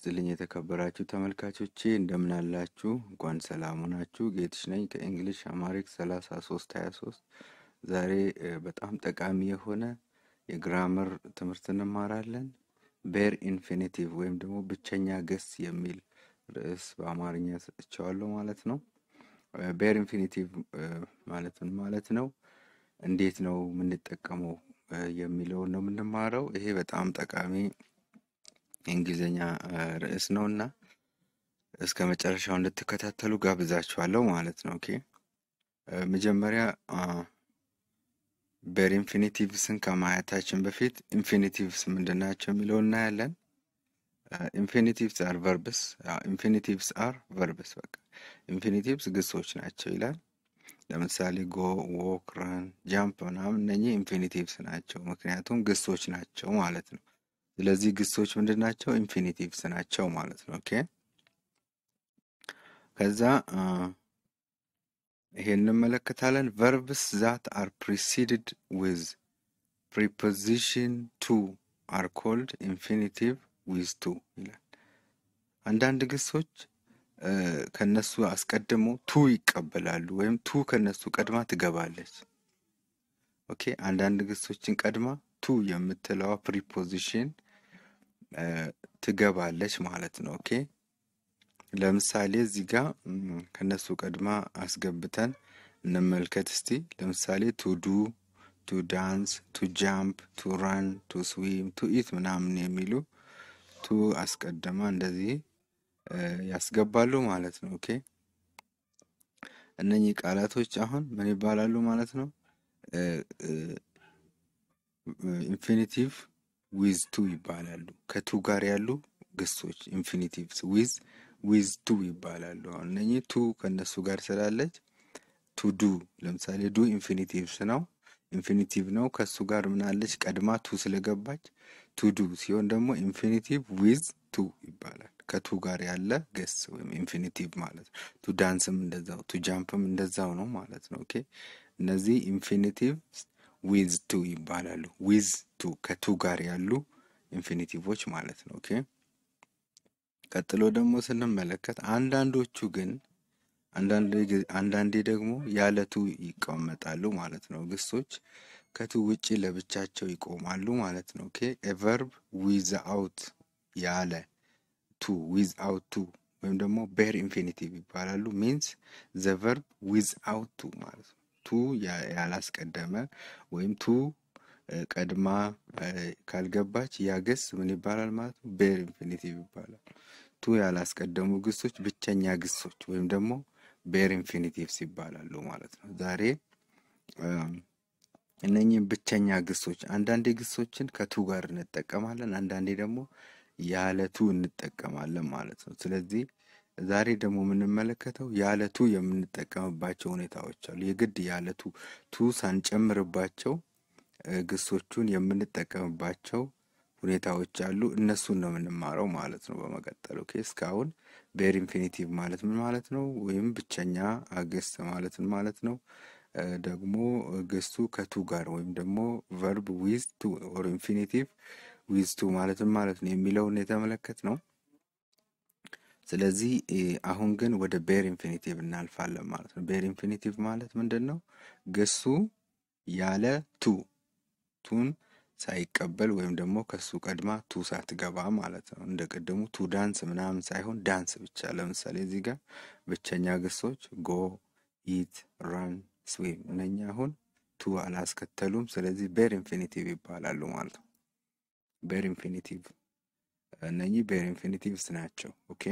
ይስጥልኝ የተከበራችሁ ተመልካቾቼ እንደምን አላችሁ? እንኳን ሰላም ሆናችሁ። ጌትሽ ነኝ ከእንግሊሽ አማሪክ 33 23 ዛሬ እ፣ በጣም ጠቃሚ የሆነ የግራመር ትምህርት እንማራለን። ቤር ኢንፊኒቲቭ ወይም ደግሞ ብቸኛ ገስ የሚል ርዕስ በአማርኛ ሰጥቼዋለሁ ማለት ነው። ቤር ኢንፊኒቲቭ ማለት ምን ማለት ነው? እንዴት ነው የምንጠቀመው እ፣ የሚለውን ነው የምንማረው። ይሄ በጣም ጠቃሚ የእንግሊዝኛ እ፣ ርዕስ ነው እና እስከ መጨረሻው እንድትከታተሉ ጋብዛችኋለሁ ማለት ነው። ኦኬ እ፣ መጀመሪያ ቤር ኢንፊኒቲቭስን ከማየታችን በፊት ኢንፊኒቲቭስ ምንድን ናቸው የሚለው እናያለን። ኢንፊኒቲቭስ አር ቨርብስ ኢንፊኒቲቭስ አር ቨርብስ በቃ ኢንፊኒቲቭስ ግሶች ናቸው ይላል። ለምሳሌ ጎ፣ ዎክ፣ ረን፣ ጃምፕ ምናምን እነኚህ ኢንፊኒቲቭስ ናቸው፣ ምክንያቱም ግሶች ናቸው ማለት ነው። ስለዚህ ግሶች ምንድን ናቸው? ኢንፊኒቲቭስ ናቸው ማለት ነው። ኦኬ ከዛ አ፣ ይሄን እንመለከታለን። ቨርብስ ዛት አር ፕሪሲድድ ዊዝ ፕሪፖዚሽን ቱ አር ኮልድ ኢንፊኒቲቭ ዊዝ ቱ ይላል። አንዳንድ ግሶች እ፣ ከነሱ አስቀድሞ ቱ ይቀበላሉ ወይም ቱ ከነሱ ቀድማ ትገባለች። ኦኬ አንዳንድ ግሶችን ቀድማ ቱ የምትለዋ ፕሪፖዚሽን እ፣ ትገባለች ማለት ነው። ኦኬ ለምሳሌ እዚህ ጋር ም፣ ከነሱ ቀድማ አስገብተን እንመልከት እስቲ። ለምሳሌ ቱ ዱ፣ ቱ ዳንስ፣ ቱ ጃምፕ፣ ቱ ራን፣ ቱ ስዊም፣ ቱ ኢት ምናምን የሚሉ ቱ አስቀድማ እንደዚህ እ፣ ያስገባሉ ማለት ነው። ኦኬ እነኚህ ቃላቶች አሁን ምን ይባላሉ ማለት ነው? ኢንፊኒቲቭ ዊዝ ቱ ይባላሉ። ከቱ ጋር ያሉ ግሶች ኢንፊኒቲቭስ ዊዝ ዊዝ ቱ ይባላሉ። አሁን እነኚህ ቱ ከእነሱ ጋር ስላለች ቱ ዱ ለምሳሌ ዱ ኢንፊኒቲቭስ ነው ኢንፊኒቲቭ ነው። ከሱ ጋር ምናለች ቀድማ ቱ ስለገባች ቱ ዱ ሲሆን ደግሞ ኢንፊኒቲቭ ዊዝ ቱ ይባላል። ከቱ ጋር ያለ ገስ ወይም ኢንፊኒቲቭ ማለት ነው። ቱ ዳንስም እንደዛው፣ ቱ ጃምፕም እንደዛው ነው ማለት ነው። ኦኬ እነዚህ ኢንፊኒቲቭ ዊዝ ቱ ይባላሉ። ዊዝ ቱ ከቱ ጋር ያሉ ኢንፊኒቲቮች ማለት ነው። ኦኬ ቀጥሎ ደግሞ ስንመለከት አንዳንዶቹ ግን አንዳንድ ጊዜ- አንዳንዴ ደግሞ ያለ ቱ ይቀመጣሉ ማለት ነው። ግሶች ከቱ ውጪ ለብቻቸው ይቆማሉ ማለት ነው። ኦኬ ቨርብ ዊዝ አውት ያለ ቱ ዊዝ አውት ቱ ወይም ደግሞ ቤር ኢንፊኒቲቭ ይባላሉ። ሚንስ ዘ ቨርብ ዊዝ አውት ቱ ማለት ነው። ቱ ያ- ያላስቀደመ ወይም ቱ እ፣ ቀድማ እ፣ ካልገባች ያ ግስ ምን ይባላል ማለት ነው? ቤር ኢንፊኒቲቭ ይባላል። ቱ ያላስቀደሙ ግሶች ብቸኛ ግሶች ወይም ደግሞ ቤር ኢንፊኒቲቭስ ይባላሉ ማለት ነው። ዛሬ እም፣ እነኚህም ብቸኛ ግሶች አንዳንዴ ግሶችን ከቱ ጋር እንጠቀማለን፣ አንዳንዴ ደግሞ ያለ ቱ እንጠቀማለን ማለት ነው። ስለዚህ ዛሬ ደግሞ የምንመለከተው ያለ ቱ የምንጠቀምባቸው ሁኔታዎች አሉ። የግድ ያለ ቱ ቱ ሳንጨምርባቸው እ፣ ግሶቹን የምንጠቀምባቸው ሁኔታዎች አሉ። እነሱን ነው የምንማረው ማለት ነው። በመቀጠል ኦኬ እስካሁን ቤር ኢንፊኒቲቭ ማለት ምን ማለት ነው? ወይም ብቸኛ ግስ ማለት ምን ማለት ነው? እ፣ ደግሞ ግሱ ከቱ ጋር ወይም ደግሞ ቨርብ ዊዝ ቱ ኦር ኢንፊኒቲቭ ዊዝ ቱ ማለት ምን ማለት ነው የሚለውን የተመለከት ነው። ስለዚህ እ፣ አሁን ግን ወደ ቤር ኢንፊኒቲቭ እናልፋለን ማለት ነው። ቤር ኢንፊኒቲቭ ማለት ምንድን ነው? ግሱ ያለ ቱ ቱን ሳይቀበል ወይም ደግሞ ከሱ ቀድማ ቱ ሳትገባ ማለት ነው። እንደ ቅድሙ ቱ ዳንስ ምናምን ሳይሆን ዳንስ ብቻ። ለምሳሌ እዚህ ጋር ብቸኛ ግሶች ጎ፣ ኢት፣ ራን፣ ስዊም እነኛ አሁን ቱ አላስከተሉም። ስለዚህ ቤር ኢንፊኒቲቭ ይባላሉ ማለት ነው። ቤር ኢንፊኒቲቭ እነኚህ ቤር ኢንፊኒቲቭስ ናቸው። ኦኬ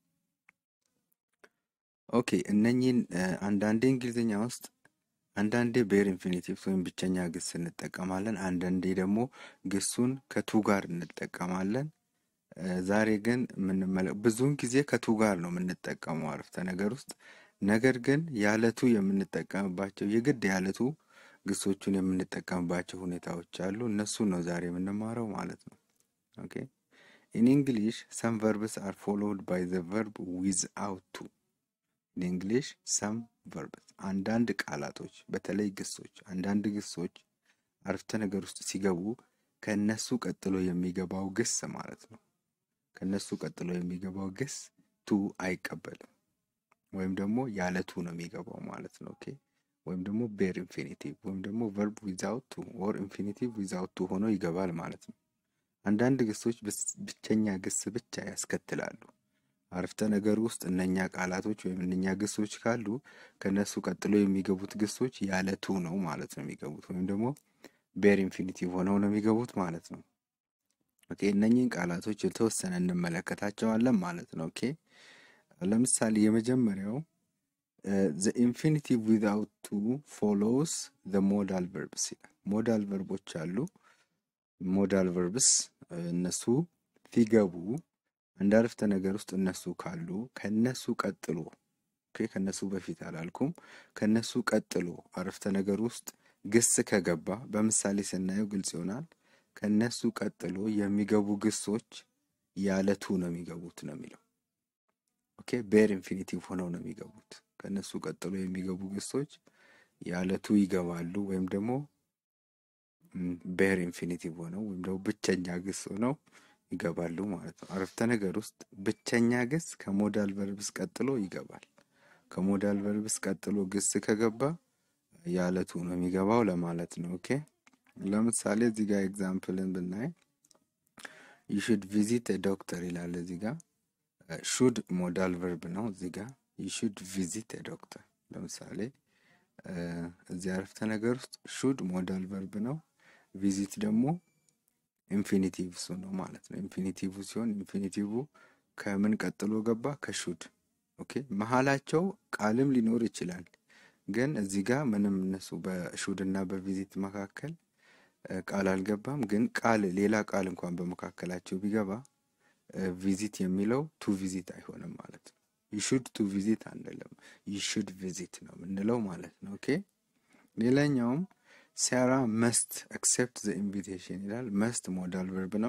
ኦኬ እነኚህን እ፣ አንዳንዴ እንግሊዝኛ ውስጥ አንዳንዴ ቤር ኢንፊኒቲቭስ ወይም ብቸኛ ግስ እንጠቀማለን። አንዳንዴ ደግሞ ግሱን ከቱ ጋር እንጠቀማለን። እ፣ ዛሬ ግን የምንመለ ብዙውን ጊዜ ከቱ ጋር ነው የምንጠቀመው አረፍተ ነገር ውስጥ። ነገር ግን ያለቱ የምንጠቀምባቸው የግድ ያለቱ ግሶቹን የምንጠቀምባቸው ሁኔታዎች አሉ። እነሱን ነው ዛሬ የምንማረው ማለት ነው። ኦኬ ኢን እንግሊሽ ሰም ቨርብስ አር ፎሎውድ ባይ ዘ ቨርብ ዊዝአውት ቱ ኢን እንግሊሽ ሰም ቨርብስ አንዳንድ ቃላቶች በተለይ ግሶች አንዳንድ ግሶች አረፍተ ነገር ውስጥ ሲገቡ ከእነሱ ቀጥሎ የሚገባው ግስ ማለት ነው ከነሱ ቀጥሎ የሚገባው ግስ ቱ አይቀበልም ወይም ደግሞ ያለ ቱ ነው የሚገባው ማለት ነው። ኦኬ ወይም ደግሞ ቤር ኢንፊኒቲቭ ወይም ደግሞ ቨርብ ዊዛውት ቱ ኦር ኢንፊኒቲቭ ዊዛውት ቱ ሆኖ ይገባል ማለት ነው። አንዳንድ ግሶች ብቸኛ ግስ ብቻ ያስከትላሉ። አረፍተ ነገር ውስጥ እነኛ ቃላቶች ወይም እነኛ ግሶች ካሉ ከነሱ ቀጥሎ የሚገቡት ግሶች ያለ ቱ ነው ማለት ነው የሚገቡት ወይም ደግሞ ቤር ኢንፊኒቲቭ ሆነው ነው የሚገቡት ማለት ነው። ኦኬ እነኚህን ቃላቶች የተወሰነ እንመለከታቸዋለን ማለት ነው። ኦኬ ለምሳሌ የመጀመሪያው ዘ ኢንፊኒቲቭ ዊዛውት ቱ ፎሎውስ ዘ ሞዳል ቨርብስ ይላል። ሞዳል ቨርቦች አሉ። ሞዳል ቨርብስ እነሱ ሲገቡ አንድ አረፍተ ነገር ውስጥ እነሱ ካሉ ከነሱ ቀጥሎ ኦኬ ከነሱ በፊት አላልኩም፣ ከነሱ ቀጥሎ አረፍተ ነገር ውስጥ ግስ ከገባ በምሳሌ ስናየው ግልጽ ይሆናል። ከነሱ ቀጥሎ የሚገቡ ግሶች ያለ ቱ ነው የሚገቡት ነው የሚለው። ኦኬ ቤር ኢንፊኒቲቭ ሆነው ነው የሚገቡት። ከነሱ ቀጥሎ የሚገቡ ግሶች ያለ ቱ ይገባሉ ወይም ደግሞ ቤር ኢንፊኒቲቭ ሆነው ወይም ደግሞ ብቸኛ ግስ ሆነው ይገባሉ ማለት ነው። አረፍተ ነገር ውስጥ ብቸኛ ግስ ከሞዳል ቨርብስ ቀጥሎ ይገባል። ከሞዳል ቨርብስ ቀጥሎ ግስ ከገባ ያለቱ ነው የሚገባው ለማለት ነው። ኦኬ ለምሳሌ እዚህ ጋር ኤግዛምፕልን ብናይ ዩ ሹድ ቪዚት ዶክተር ይላል። እዚህ ጋር ሹድ ሞዳል ቨርብ ነው። እዚህ ጋር ዩ ሹድ ቪዚት ዶክተር ለምሳሌ እዚህ አረፍተ ነገር ውስጥ ሹድ ሞዳል ቨርብ ነው። ቪዚት ደግሞ ኢንፊኒቲቭ ሱ ነው ማለት ነው። ኢንፊኒቲቭ ሲሆን ኢንፊኒቲቭ ከምን ቀጥሎ ገባ? ከሹድ ኦኬ። መሀላቸው ቃልም ሊኖር ይችላል፣ ግን እዚህ ጋር ምንም እነሱ በሹድ እና በቪዚት መካከል ቃል አልገባም። ግን ቃል ሌላ ቃል እንኳን በመካከላቸው ቢገባ ቪዚት የሚለው ቱ ቪዚት አይሆንም ማለት ነው። ይሹድ ቱ ቪዚት አንልም፣ ይሹድ ቪዚት ነው የምንለው ማለት ነው። ኦኬ ሌላኛውም ሳራ መስት አክሴፕት ዘ ኢንቪቴሽን ይላል። መስት ሞዳል ቨርብ ነው።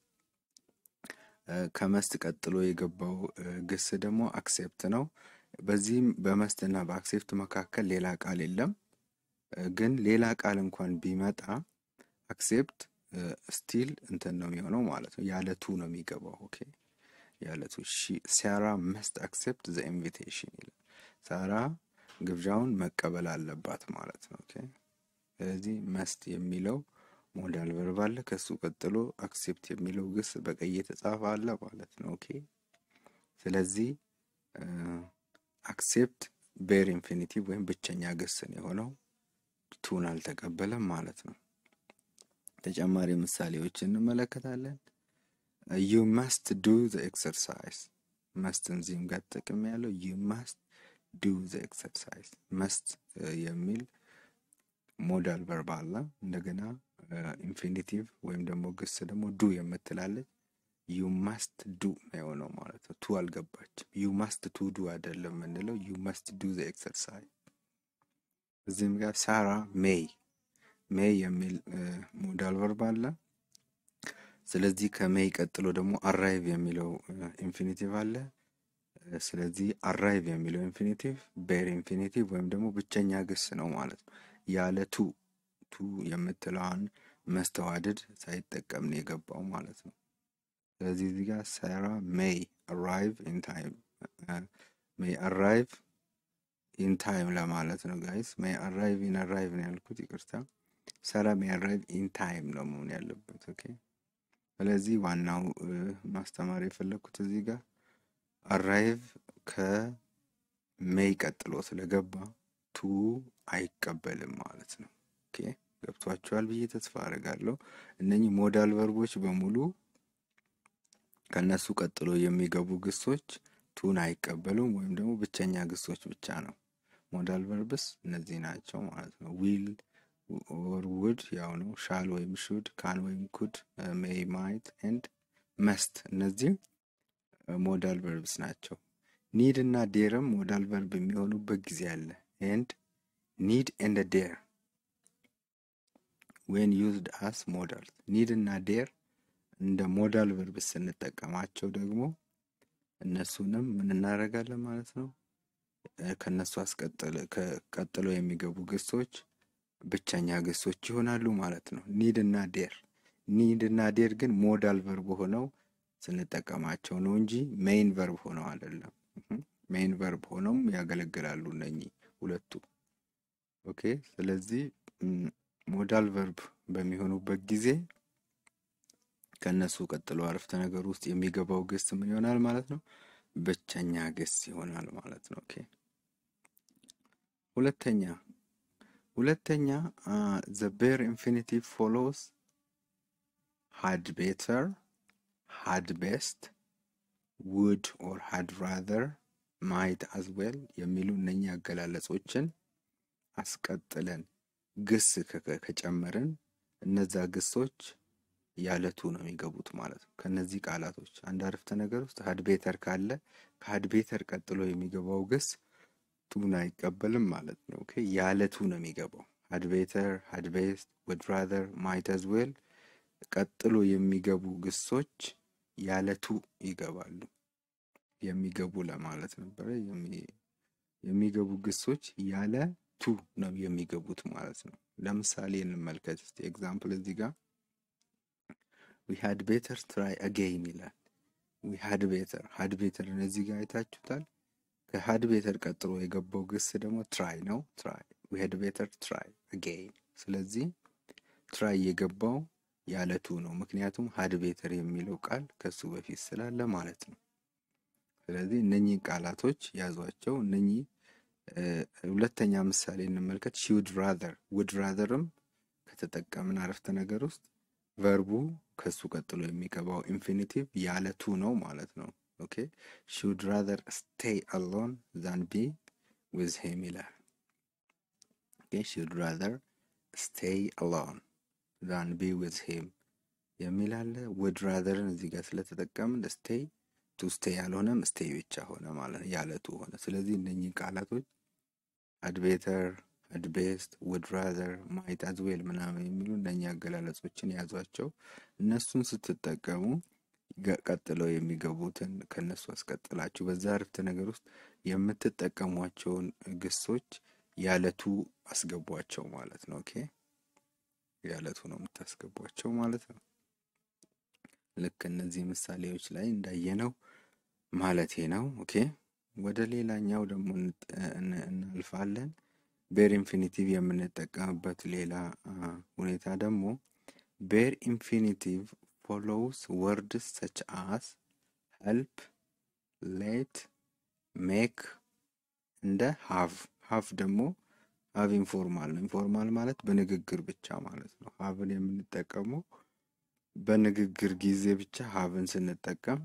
ከመስት ቀጥሎ የገባው ግስ ደግሞ አክሴፕት ነው። በዚህም በመስት እና በአክሴፕት መካከል ሌላ ቃል የለም። ግን ሌላ ቃል እንኳን ቢመጣ አክሴፕት ስቲል እንትን ነው የሚሆነው ማለት ነው። ያለ ቱ ነው የሚገባው። ኦኬ ያለ ቱ ሳራ መስት አክሴፕት ዘ ኢንቪቴሽን ይላል። ሳራ ግብዣውን መቀበል አለባት ማለት ነው። ኦኬ ስለዚህ መስት የሚለው ሞዳል ቨርብ አለ። ከሱ ቀጥሎ አክሴፕት የሚለው ግስ በቀይ የተጻፈ አለ ማለት ነው። ኦኬ ስለዚህ አክሴፕት ቤር ኢንፊኒቲቭ ወይም ብቸኛ ግስ ነው የሆነው ቱን አልተቀበለም ማለት ነው። ተጨማሪ ምሳሌዎች እንመለከታለን። ዩ መስት ዱ ዘ ኤክሰርሳይዝ መስትን እዚህም ጋር ተጠቅም ያለው ዩ መስት ዱ ዘ ኤክሰርሳይዝ መስት የሚል ሞዳል ቨርብ አለ። እንደገና ኢንፊኒቲቭ ወይም ደግሞ ግስ ደግሞ ዱ የምትላለች ዩ ማስት ዱ ነው የሆነው ማለት ነው። ቱ አልገባችም። ዩ ማስት ቱ ዱ አይደለም የምንለው ዩ ማስት ዱ ዘ ኤክሰርሳይዝ። እዚህም ጋር ሳራ ሜይ ሜይ የሚል ሞዳል ቨርብ አለ። ስለዚህ ከሜይ ቀጥሎ ደግሞ አራይቭ የሚለው ኢንፊኒቲቭ አለ። ስለዚህ አራይቭ የሚለው ኢንፊኒቲቭ ቤር ኢንፊኒቲቭ ወይም ደግሞ ብቸኛ ግስ ነው ማለት ነው። ያለ ቱ ቱ የምትለዋን መስተዋድድ ሳይጠቀም ነው የገባው ማለት ነው። ስለዚህ እዚህ ጋር ሳራ ሜይ አራይቭ ኢን ታይም ሜይ አራይቭ ኢን ታይም ለማለት ነው ጋይስ። ሜይ አራይቭ ኢን አራይቭ ነው ያልኩት፣ ይቅርታ። ሳራ ሜይ አራይቭ ኢን ታይም ነው መሆን ያለበት። ኦኬ። ስለዚህ ዋናው ማስተማር የፈለግኩት እዚህ ጋር አራይቭ ከሜይ ቀጥሎ ስለገባ ቱ አይቀበልም ማለት ነው። ኦኬ ገብቷቸዋል ብዬ ተስፋ አደርጋለሁ። እነኚህ ሞዳል ቨርቦች በሙሉ ከነሱ ቀጥሎ የሚገቡ ግሶች ቱን አይቀበሉም ወይም ደግሞ ብቸኛ ግሶች ብቻ ነው። ሞዳል ቨርብስ እነዚህ ናቸው ማለት ነው። ዊል ኦር ውድ ያው ነው። ሻል ወይም ሹድ፣ ካን ወይም ኩድ፣ ሜይ፣ ማይት ኤንድ መስት እነዚህ ሞዳል ቨርብስ ናቸው። ኒድ እና ዴርም ሞዳል ቨርብ የሚሆኑበት ጊዜ አለ። ኤንድ ኒድ ኤንድ ዴር ዌን ዩዝድ አስ ሞዳል ኒድ እና ዴር እንደ ሞዳል ቨርብ ስንጠቀማቸው ደግሞ እነሱንም ምን እናደርጋለን ማለት ነው። ከነሱ ቀጥሎ የሚገቡ ግሶች ብቸኛ ግሶች ይሆናሉ ማለት ነው። ኒድ እና ዴር ኒድ እና ዴር ግን ሞዳል ቨርብ ሆነው ስንጠቀማቸው ነው እንጂ ሜይን ቨርብ ሆነው አይደለም። ሜይን ቨርብ ሆነውም ያገለግላሉ እነኚህ ሁለቱ። ኦኬ ስለዚህ ሞዳል ቨርብ በሚሆኑበት ጊዜ ከነሱ ቀጥሎ አረፍተ ነገር ውስጥ የሚገባው ግስ ምን ይሆናል ማለት ነው? ብቸኛ ግስ ይሆናል ማለት ነው። ኦኬ ሁለተኛ ሁለተኛ ዘ ቤር ኢንፊኒቲቭ ፎሎውስ had better had best would or had rather might as well የሚሉ እነኛ አገላለጾችን አስቀጥለን ግስ ከጨመርን እነዛ ግሶች ያለቱ ነው የሚገቡት ማለት ነው። ከነዚህ ቃላቶች አንድ አረፍተ ነገር ውስጥ ሀድ ቤተር ካለ ከሀድ ቤተር ቀጥሎ የሚገባው ግስ ቱን አይቀበልም ማለት ነው። ኦኬ ያለቱ ነው የሚገባው። ሀድ ቤተር፣ ሀድ ቤስት፣ ውድ ራዘር፣ ማይት አዝ ዌል ቀጥሎ የሚገቡ ግሶች ያለቱ ይገባሉ። የሚገቡ ለማለት ነበረ። የሚገቡ ግሶች ያለ ቱ ነው የሚገቡት ማለት ነው። ለምሳሌ እንመልከት እስቲ ኤግዛምፕል እዚህ ጋር ዊ ሃድ ቤተር ትራይ አጌይን ይላል። ዊ ሃድ ቤተር ሃድ ቤተር እነዚህ ጋር አይታችሁታል። ከሃድ ቤተር ቀጥሎ የገባው ግስ ደግሞ ትራይ ነው። ትራይ ዊ ሃድ ቤተር ትራይ አጌይን። ስለዚህ ትራይ የገባው ያለቱ ነው። ምክንያቱም ሀድ ቤተር የሚለው ቃል ከሱ በፊት ስላለ ማለት ነው። ስለዚህ እነኚህ ቃላቶች ያዟቸው። እነኚህ ሁለተኛ ምሳሌ እንመልከት። ሺ ውድ ራዘር ውድ ራዘርም ከተጠቀምን አረፍተ ነገር ውስጥ ቨርቡ ከሱ ቀጥሎ የሚገባው ኢንፊኒቲቭ ያለቱ ነው ማለት ነው። ኦኬ ሺ ውድ ራዘር ስቴይ አሎን ዛን ቢ ዊዝ ሂም ይላል። ኦኬ ሺ ውድ ራዘር ስቴይ አሎን ዛን ቢ ዊዝ ሂም የሚል አለ። ውድ ራዘርን እዚህ ጋር ስለተጠቀምን ስቴይ ቱ ስቴይ ያልሆነም ስቴይ ብቻ ሆነ ማለት ነው፣ ያለቱ ሆነ። ስለዚህ እነኚህ ቃላቶች ሀድ ቤተር፣ ሀድ ቤስት፣ ውድ ራዘር፣ ማይት አዝ ዌል ምናምን የሚሉ እነኚህ አገላለጾችን ያዟቸው። እነሱን ስትጠቀሙ ቀጥለው የሚገቡትን ከነሱ አስቀጥላችሁ በዛ አረፍተ ነገር ውስጥ የምትጠቀሟቸውን ግሶች ያለቱ አስገቧቸው ማለት ነው። ኦኬ ያለቱ ነው የምታስገቧቸው ማለት ነው። ልክ እነዚህ ምሳሌዎች ላይ እንዳየነው ማለቴ ነው። ኦኬ ወደ ሌላኛው ደግሞ እናልፋለን። ቤር ኢንፊኒቲቭ የምንጠቀምበት ሌላ ሁኔታ ደግሞ ቤር ኢንፊኒቲቭ ፎሎውስ ወርድስ ሰች አስ ሄልፕ፣ ሌት፣ ሜክ እንደ ሃቭ ሃቭ ደግሞ ሀቭ ኢንፎርማል ነው። ኢንፎርማል ማለት በንግግር ብቻ ማለት ነው። ሀቭን የምንጠቀመው በንግግር ጊዜ ብቻ ሀቭን ስንጠቀም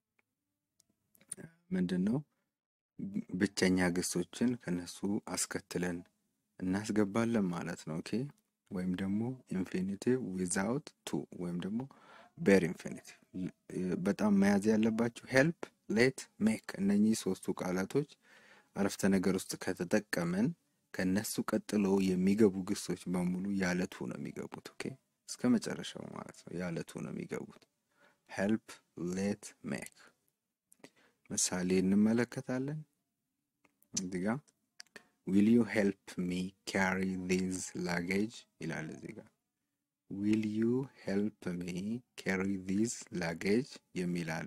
ምንድን ነው ብቸኛ ግሶችን ከነሱ አስከትለን እናስገባለን ማለት ነው። ኦኬ ወይም ደግሞ ኢንፊኒቲቭ ዊዛውት ቱ ወይም ደግሞ ቤር ኢንፊኒቲቭ። በጣም መያዝ ያለባቸው ሄልፕ፣ ሌት፣ ሜክ እነኚህ ሶስቱ ቃላቶች አረፍተ ነገር ውስጥ ከተጠቀምን ከነሱ ቀጥሎ የሚገቡ ግሶች በሙሉ ያለቱ ነው የሚገቡት። ኦኬ እስከ መጨረሻው ማለት ነው ያለቱ ነው የሚገቡት። ሄልፕ ሌት ሜክ ምሳሌ እንመለከታለን። እዚህ ጋ ዊል ዩ ሄልፕ ሚ ካሪ ዚዝ ላጌጅ ይላል። እዚህ ጋ ዊል ዩ ሄልፕ ሚ ካሪ ዚዝ ላጌጅ የሚል አለ።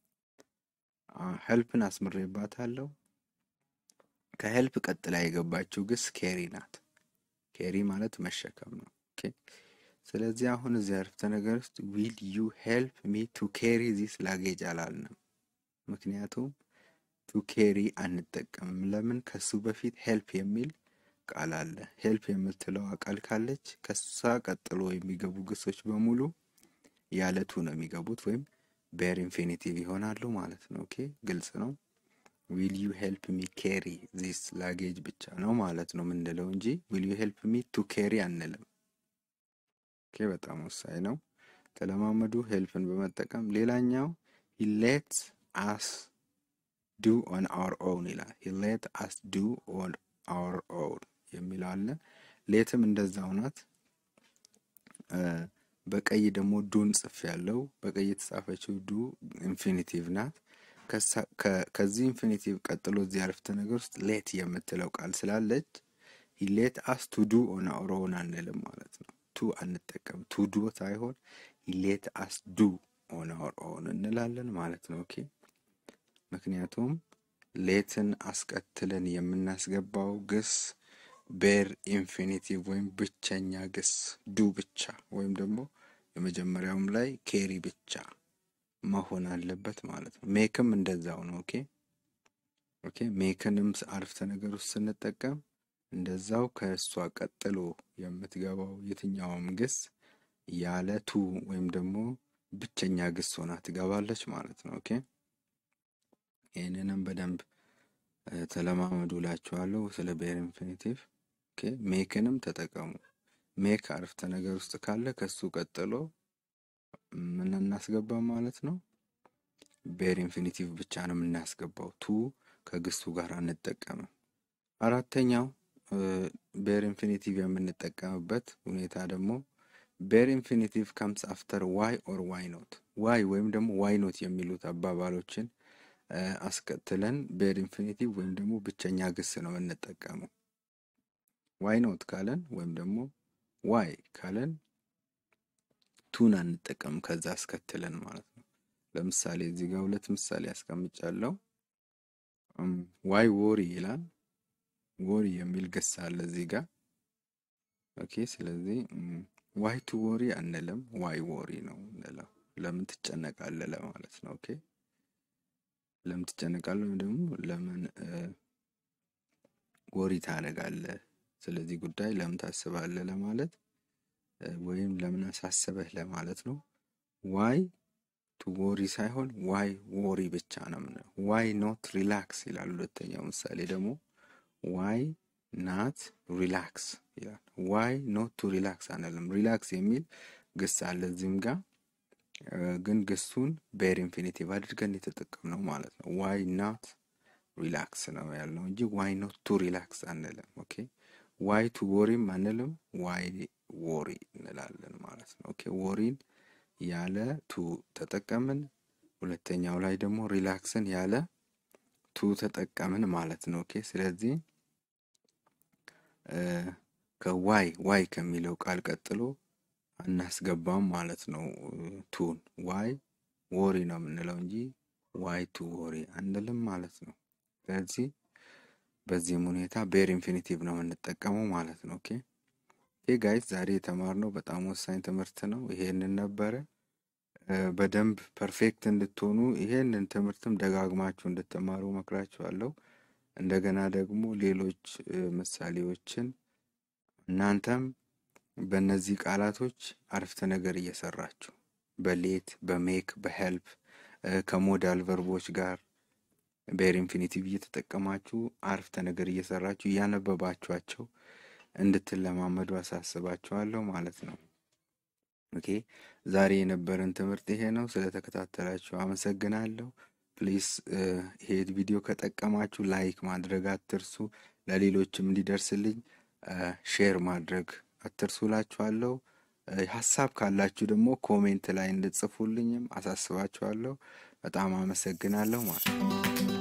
ሄልፕን አስምሬባታለሁ። ከሄልፕ ቀጥላ የገባችው ግስ ኬሪ ናት። ኬሪ ማለት መሸከም ነው። ኦኬ ስለዚህ አሁን እዚህ አረፍተ ነገር ውስጥ ዊል ዩ ሄልፕ ሚ ቱ ኬሪ ዚስ ላጌጅ አላልንም። ምክንያቱም ቱ ኬሪ አንጠቀምም። ለምን? ከሱ በፊት ሄልፕ የሚል ቃል አለ። ሄልፕ የምትለዋ ቃል ካለች ከሷ ቀጥሎ የሚገቡ ግሶች በሙሉ ያለቱ ነው የሚገቡት ወይም ቤር ኢንፊኒቲቭ ይሆናሉ ማለት ነው። ኦኬ ግልጽ ነው። ዊል ዩ ሄልፕ ሚ ኬሪ ዚስ ላጌጅ ብቻ ነው ማለት ነው የምንለው እንጂ ዊል ዩ ሄልፕ ሚ ቱ ኬሪ አንልም። ኦኬ በጣም ወሳኝ ነው። ተለማመዱ ሄልፕን በመጠቀም ሌላኛው ሂ ሌት አስ ዱ ኦን አወር ኦውን ይላል። ሂ ሌት አስ ዱ ኦን አወር ኦውን የሚለው አለ። ሌትም እንደዛው ናት። በቀይ ደግሞ ዱን ጽፍ ያለው በቀይ የተጻፈችው ዱ ኢንፊኒቲቭ ናት። ከዚህ ኢንፊኒቲቭ ቀጥሎ እዚህ አረፍተ ነገር ውስጥ ሌት የምትለው ቃል ስላለች ሂ ሌት አስ ቱ ዱ ኦን አወር ኦውን አንልም ማለት ነው። ቱ አንጠቀም ቱ ዱ ሳይሆን ሂ ሌት አስ ዱ ኦን ኦር ኦን እንላለን ማለት ነው። ኦኬ ምክንያቱም ሌትን አስከትለን የምናስገባው ግስ ቤር ኢንፊኒቲቭ ወይም ብቸኛ ግስ ዱ ብቻ ወይም ደግሞ የመጀመሪያውም ላይ ኬሪ ብቻ መሆን አለበት ማለት ነው። ሜክም እንደዛው ነው። ኦኬ ኦኬ ሜክንም አረፍተ ነገር ውስጥ ስንጠቀም እንደዛው ከእሷ ቀጥሎ የምትገባው የትኛውም ግስ ያለ ቱ ወይም ደግሞ ብቸኛ ግስ ሆና ትገባለች ማለት ነው። ኦኬ ይህንንም በደንብ ተለማመዱ እላችኋለሁ ስለ ቤር ኢንፊኒቲቭ። ኦኬ ሜክንም ተጠቀሙ። ሜክ አረፍተ ነገር ውስጥ ካለ ከሱ ቀጥሎ ምን እናስገባ ማለት ነው? ቤር ኢንፊኒቲቭ ብቻ ነው የምናስገባው። ቱ ከግሱ ጋር አንጠቀምም። አራተኛው ቤር ኢንፊኒቲቭ የምንጠቀምበት ሁኔታ ደግሞ ቤር ኢንፊኒቲቭ ከምስ አፍተር ዋይ ኦር ዋይ ኖት ዋይ ወይም ደግሞ ዋይ ኖት የሚሉት አባባሎችን አስከትለን ቤር ኢንፊኒቲቭ ወይም ደግሞ ብቸኛ ግስ ነው የምንጠቀመው። ዋይ ኖት ካለን ወይም ደግሞ ዋይ ካለን ቱን አንጠቀም ከዛ አስከትለን ማለት ነው። ለምሳሌ እዚህ ጋር ሁለት ምሳሌ አስቀምጫለሁ። ዋይ ወሪ ይላል። ወሪ የሚል ግስ አለ እዚህ ጋር ኦኬ። ስለዚህ ዋይ ቱ ወሪ አንልም፣ ዋይ ወሪ ነው እንለው። ለምን ትጨነቃለህ ለማለት ነው። ኦኬ ለምን ትጨነቃለህ ወይም ደግሞ ለምን ወሪ ታደርጋለህ፣ ስለዚህ ጉዳይ ለምን ታስባለህ ለማለት ወይም ለምን አሳሰበህ ለማለት ነው። ዋይ ቱ ወሪ ሳይሆን ዋይ ወሪ ብቻ ነው የምንለው። ዋይ ኖት ሪላክስ ይላል። ሁለተኛው ምሳሌ ደግሞ ዋይ ናት ሪላክስ ይላል። ዋይ ኖት ቱ ሪላክስ አንልም። ሪላክስ የሚል ግስ አለ እዚህም ጋር ግን ግሱን ቤር ኢንፊኒቲቭ አድርገን የተጠቀምነው ማለት ነው። ዋይ ናት ሪላክስ ነው ያልነው እንጂ ዋይ ኖት ቱ ሪላክስ አንልም። ኦኬ ዋይ ቱ ወሪም አንልም፣ ዋይ ወሪ እንላለን ማለት ነው። ኦኬ ወሪን ያለ ቱ ተጠቀምን። ሁለተኛው ላይ ደግሞ ሪላክስን ያለ ቱ ተጠቀምን ማለት ነው። ኦኬ ስለዚህ ከዋይ ዋይ ከሚለው ቃል ቀጥሎ አናስገባም ማለት ነው። ቱን ዋይ ወሪ ነው የምንለው እንጂ ዋይ ቱ ወሪ አንልም ማለት ነው። ስለዚህ በዚህም ሁኔታ ቤር ኢንፊኒቲቭ ነው የምንጠቀመው ማለት ነው። ኦኬ ኦኬ ጋይስ ዛሬ የተማርነው በጣም ወሳኝ ትምህርት ነው። ይሄንን ነበረ። በደንብ ፐርፌክት እንድትሆኑ ይሄንን ትምህርትም ደጋግማችሁ እንድትማሩ መክራችኋለሁ። እንደገና ደግሞ ሌሎች ምሳሌዎችን እናንተም በእነዚህ ቃላቶች አረፍተ ነገር እየሰራችሁ በሌት በሜክ በሄልፕ ከሞዳል ቨርቦች ጋር ቤር ኢንፊኒቲቭ እየተጠቀማችሁ አረፍተ ነገር እየሰራችሁ እያነበባችኋቸው እንድትለማመዱ አሳስባችኋለሁ ማለት ነው። ኦኬ ዛሬ የነበረን ትምህርት ይሄ ነው። ስለተከታተላችሁ አመሰግናለሁ። ፕሊስ ይሄ ቪዲዮ ከጠቀማችሁ ላይክ ማድረግ አትርሱ። ለሌሎችም እንዲደርስልኝ ሼር ማድረግ አትርሱ እላችኋለሁ። ሀሳብ ካላችሁ ደግሞ ኮሜንት ላይ እንድጽፉልኝም አሳስባችኋለሁ። በጣም አመሰግናለሁ ማለት ነው።